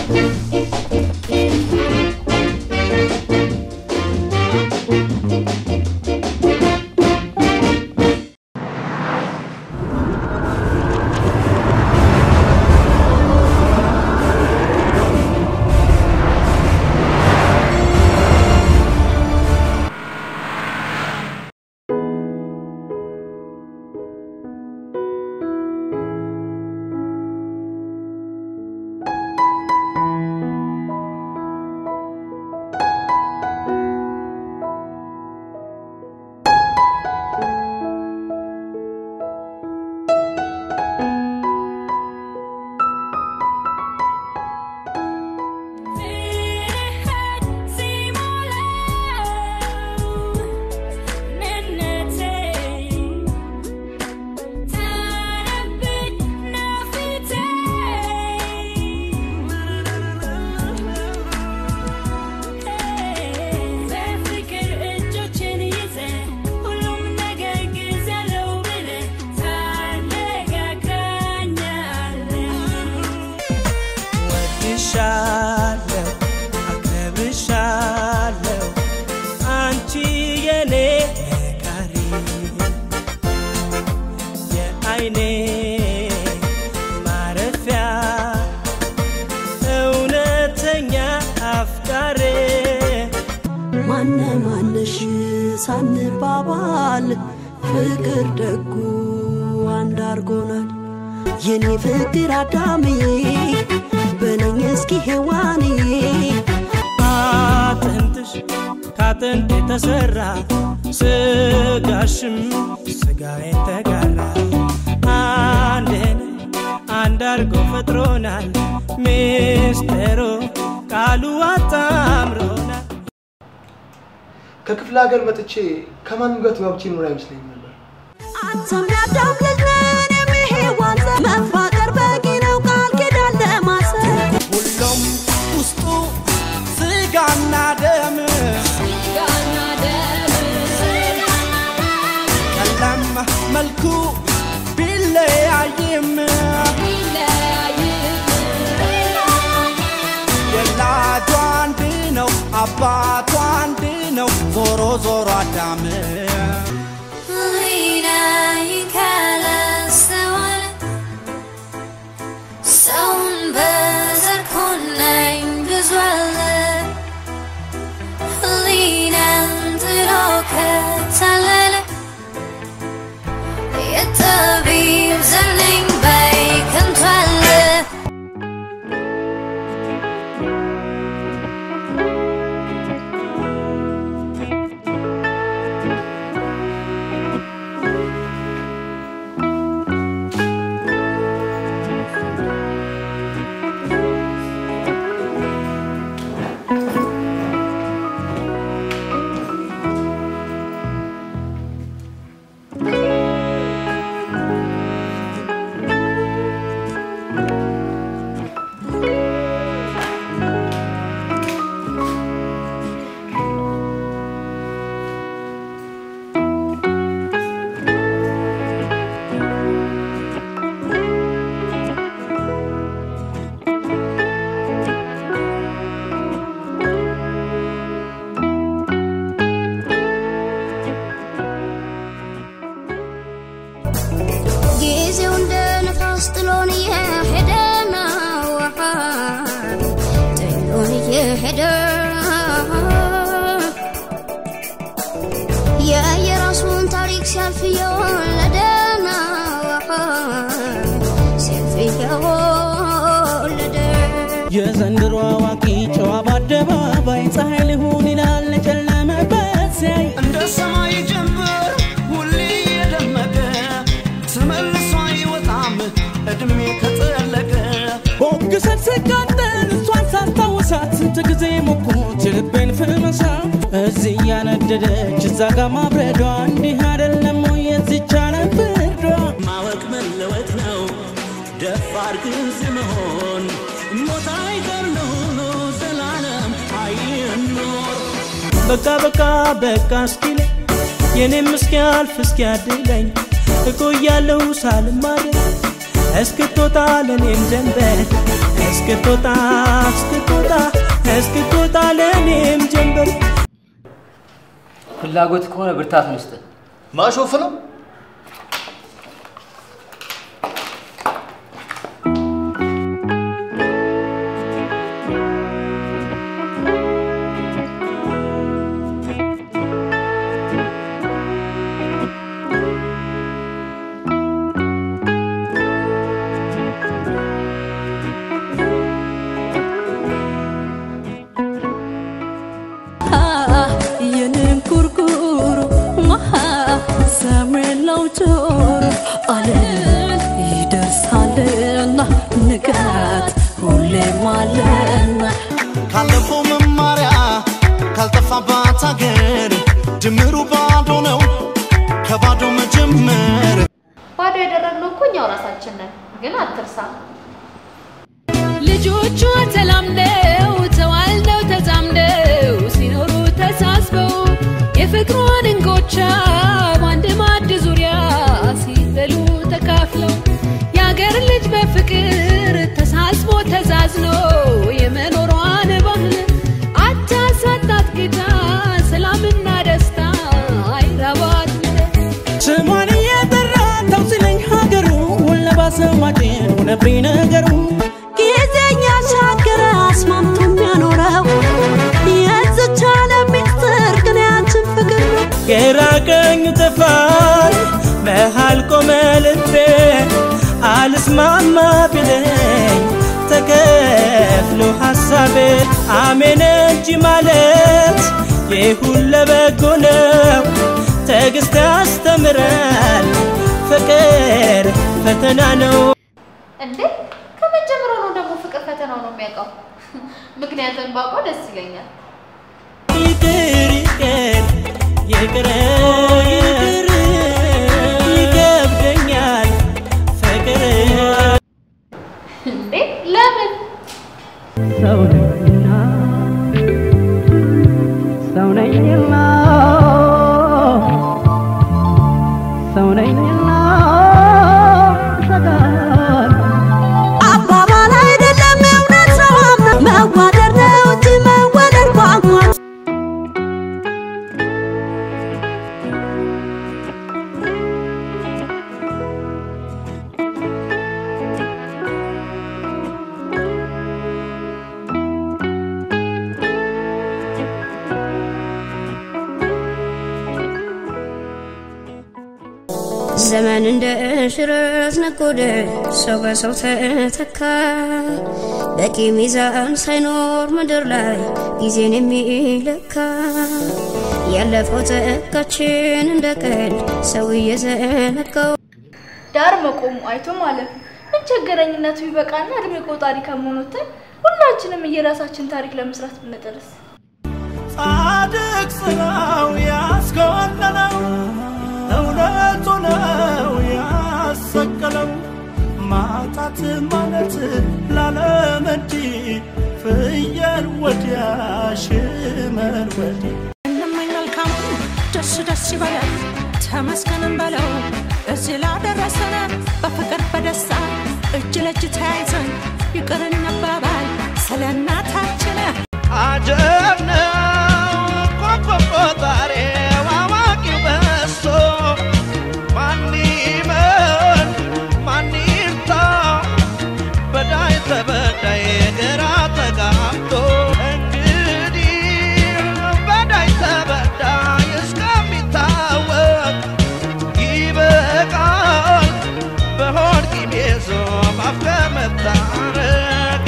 ወድሻለሁ አከብርሻለሁ አንቺ የኔ መካሪ የአይኔ ማረፊያ እውነተኛ አፍቃሬ ማነ ማነሽ ሳንባባል ፍቅር ደጉ አንድ አርጎናል። የኔ ፍቅር አዳምዬ በለኝ እስኪ ሔዋኔ አጥንትሽ ከአጥንት የተሰራ ስጋሽም ስጋዬን ተጋራ አንድን አንድ አርጎ ፈጥሮናል ሚስጥሩ ቃሉ አጣምሮናል ከክፍለ ሀገር መጥቼ ከማንም ጋር ተጋብቼ ኖር አይመስለኝም ነበር። አንተም ያዳም ልጅ ነህ እኔም የሔዋን ዘር መፋቀር በቂ ነው ቃል ኪዳን ለማሰር ሁሉም ውስጡ ስጋና ደም ቀለም መልኩ ቢለያይም ወላጇ አንድ ነው አባቷ አንድ ነው ዞሮ ዞሮ አዳም ሰውን በዘር ኮነኝ ብዙ አለ ህሊናን ጥሎ ከታለለ የጠቢብ ዘር ነኝ ባይ ከንቱ አለ ጊዜው እንደ ነፋስ ጥሎን እየሄደ ነው ጥሎን እየሄደ የየራሱን ታሪክ ሲያልፍ እየወለደ ነው ሲያልፍ እየወለደ የዘንድሮ አዋቂ ጨዋ በአደባባይ ፀሐይ ሊሆን ይላል ለጨለመበት ሲያይ እንደ ሰማይ ጀንበር ሁሌ የደመቀ ተመልሶ አይወጣም እድሜ ከጠለቀ ቦግሰት ስቃጠል እሷን ሳስታውሳት ስንት ጊዜ ሞኩት የልቤን ፍመሳ እዚህ እያነደደች እዛ ጋ ማብረዷ እንዲህ አይደለም ወይ የዚች ዓለም ፍርዷ ማወቅ መለወጥ ነው ደፋር ግልጽ መሆን ሞት አይቀር ለሆኖ ዘላለም አይኖር በቃ በቃ በቃ እስኪለ የኔም እስኪያልፍ እስኪያድለኝ እቆያለሁ ሳልማር እስክትወጣ ለኔም ጀንበር እስክትወጣ እስክትወጣ እስክትወጣ ለእኔም ጀንበር ፍላጎት ከሆነ ብርታት ውስጥ ማሾፍ ነው። የኔም ኩርኩሩ ሰምሬላው ጆሮ አለን ይደርሳልና ንጋት ሁሌም አለና ካለፈው መማሪያ ካልጠፋባት አገር ድምሩ ባዶ ነው ከባዶ መጀመር ባዶ ያደረግነው እኮ እኛው ራሳችን ነን። ግን አትርሳ። ልጆቿ ተላምደው ተዋልደው ተዛምደው ሲኖሩ ተሳስበው የፍቅሯን እንጎቻ በአንድ ማዕድ ዙሪያ ሲበሉ ተካፍለው የአገር ልጅ በፍቅር ተሳስቦ ተዛዝኖ የመኖሯን ባህል አታሳጣት ጌታ ሰላምና ደስታ አይራባት ስሟን እየጠራ ተው ሲለኝ ሀገሩ ወለባሰው ማጭን ሆነብኝ ነገሩ ጊዜኛ ሻገረ አስማምቶ የሚያኖረው የዝቻለ ሚስጥር ግን ያንችን ፍቅር ነው ግራ ቀኙ ጠፋኝ መሃል ቆመ ልቤ አልስማማ ቢለኝ ተከፍሎ ሐሳቤ አሜን እንጂ ማለት ይሁን ለበጎ ነው ትዕግስት ያስተምራል ፍቅር ፈተና ነው እንዴ ከመጀመሪያው ነው ደግሞ ፍቅር ፈተናው ነው የሚያውቀው። ምክንያቱም ባውቀው ደስ ይለኛል። ይቅር ይቅር ይቅር ይቅር ይከብደኛል ፍቅር እንዴ ለምን ሰው ነኝና ሰው ነኝና ሰው ነኝና ሰጋል አባባል አይደለም እውነት ነው አምና መዋደድ ነው እንጂ መወደድ ቋንቋ ዘመን እንደ ሽረት ነጎደ፣ ሰው በሰው ተተካ። በቂ ሚዛን ሳይኖር ምድር ላይ ጊዜን የሚለካ ያለፈው ተካችን እንደ ቀልድ ሰው እየዘነጋው ዳር መቆሙ አይቶ ማለፍ ምን ቸገረኝነቱ ይበቃና እድሜ ቆጣሪ ከመሆኑትን ሁላችንም እየራሳችን ታሪክ ለመስራት ብንጥርስ ጻድቅ ስራው ያስኮነነው እውነቱ ነው ያሰቀለው ማጣት ማለት ላለም እንዲህ ፍየል ወዲያ ሽመል ወዲህ እንመኝ መልካሙን ደስ ደስ ይበለን ተመስገንም በለው እዚህ ላደረሰን በፍቅር በደስታ እጅ ለእጅ ተያይዘን ይቅር እንባባል ስለ እናታችን አጀብ ነው እኮ ቆጣሪው አዋቂው በዝቶ ማን ይመን ማን ይርታ በዳይ ተበዳይ ግራ ተጋብቶ እንግዲህ በዳይ ተበዳይ እስከሚታወቅ ይበቃል በሆድ ቂም ይዞ ማፍ ከመታረቅ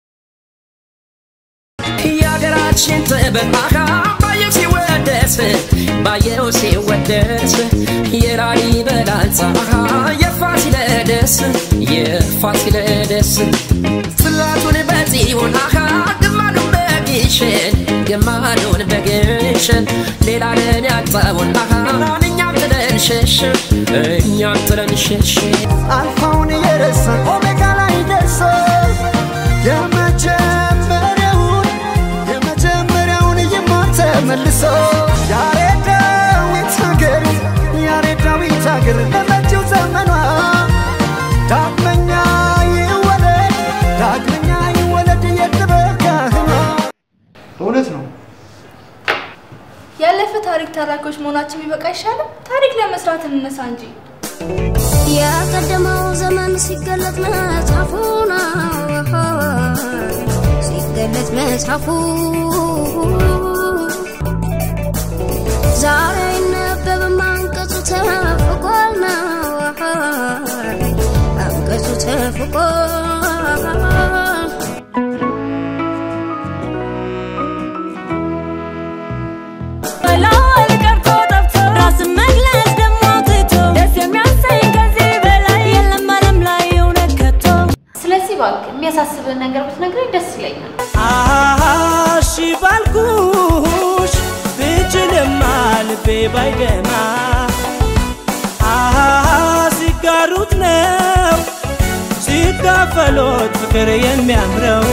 የሀገራችን ጥበብ አሃ ባየው ሲወደስ ባየው ሲወደስ የላሊበላ ህንፃ አሃ የፋሲለደስ የፋሲለደስ ጽላቱን በጽዮን አሃ ግማዱን በግሸን ግማዱን በግሸን ሌላ ለን ያጣውን አሃ እኛም ጥለን ሸሽን እኛም ጥለን ሸሽን አልፋውን የረሳን ኦሜጋ ላይ ደርሶ የመጀመሪያውን የመጀመሪያውን ይማር ተመልሶ ያሬዳዊት ሀገር ያሬዳዊት ሀገር ለመጪው ዘመኗ ዳግመኛ ይወለድ ዳግመኛ የጥበብ ካህኗ በእውነት ነው። ያለፈ ታሪክ ተራኪዎች መሆናችን ቢበቃ አይሻልም? ታሪክ ለመስራት እንነሳ እንጂ። የቀደመው ዘመን ሲገለጥ መጽሐፉ ነው ሲገለጥ መጽሐፉ ዛሬ አይነበብም አንቀጹ ተፍቋል ነው አንቀጹ ተፍቋል መላል ቀርቶ ጠፍቶ ራስን መግለጽ ደግሞ ትቶ ደስ የሚያሰኝ ከዚህ በላይ የለም ዓለም ላይ እውነት ከቶ ስለዚህ እባክህ የሚያሳስብን ነገር ብትነግረኝ ደስ ይለኛል። አሺ ባልኩሽ ብችልማ ልቤ ባይደማ አሃ ሲጋሩት ነው ሲካፈሎት ፍቅር የሚያምረው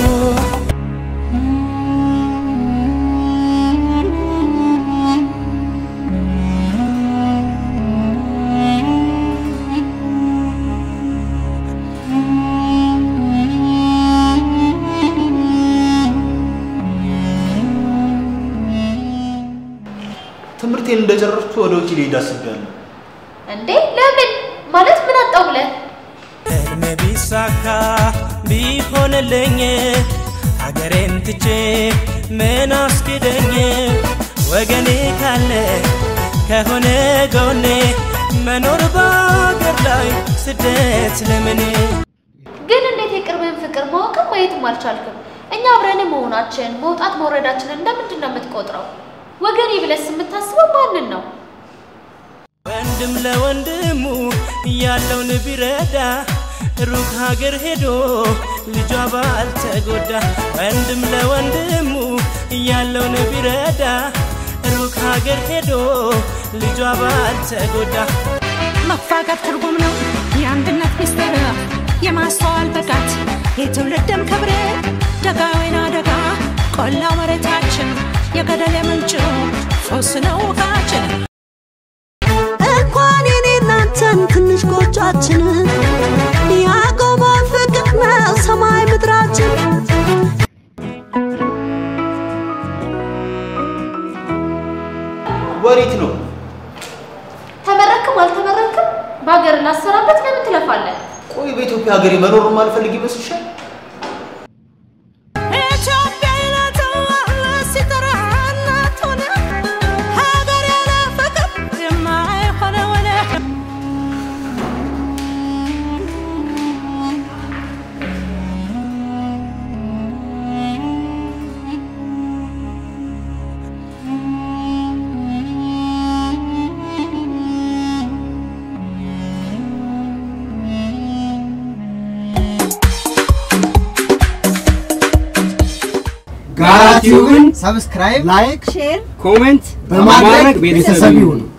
ትምህርቴን እንደጨረስኩ ወደ ውጭ ልሄድ አስቤያለሁ። እንዴ ለምን ማለት ምን አጣው ብለህ ህልሜ ቢሳካ ቢሆንልኝ ሀገሬን ትቼ ምን አስኪደኝ ወገኔ ካለ ከሆነ ጎኔ መኖር በአገር ላይ ስደት ለምን ግን እንዴት የቅርብን ፍቅር ማወቅም ማየትም አልቻልክም? እኛ አብረን መሆናችን መውጣት መውረዳችንን እንደምንድን ነው የምትቆጥረው? ወገኔ ብለስ የምታስበው ማንን ነው? ወንድም ለወንድሙ ያለውን ቢረዳ ሩቅ ሀገር ሄዶ ልጇ ባልተጎዳ ወንድም ለወንድሙ ያለውን ቢረዳ ሩቅ ሀገር ሄዶ ልጇ ባልተጎዳ መፋቀር ትርጉም ነው የአንድነት ሚስጥር የማስተዋል ብቃት የትውልድም ክብር ደጋ ወይና ደጋ ቆላው መሬታችን የገደል የምንጭ ሶስ ነው ውቃችን እንኳን የኔ እናንተን ትንሽ ጎጇችን ያቆመ ፍቅር ነው ሰማይ ምድራችን ወዴት ነው? ተመረክም አልተመረክም በሀገር ላሰራበት ለምን ትለፋለህ? ቆይ በኢትዮጵያ ሀገሬ መኖር ማልፈልግ ይመስልሻል? ኢትዮጵያዊነት ሲጠራ እናት ሆነ ሀገር ያለ ፍቅር የማይሆነ ሆነ ጋቲውን ሰብስክራይብ፣ ላይክ፣ ሼር ኮሜንት በማድረግ ቤተሰብ ይሁኑ።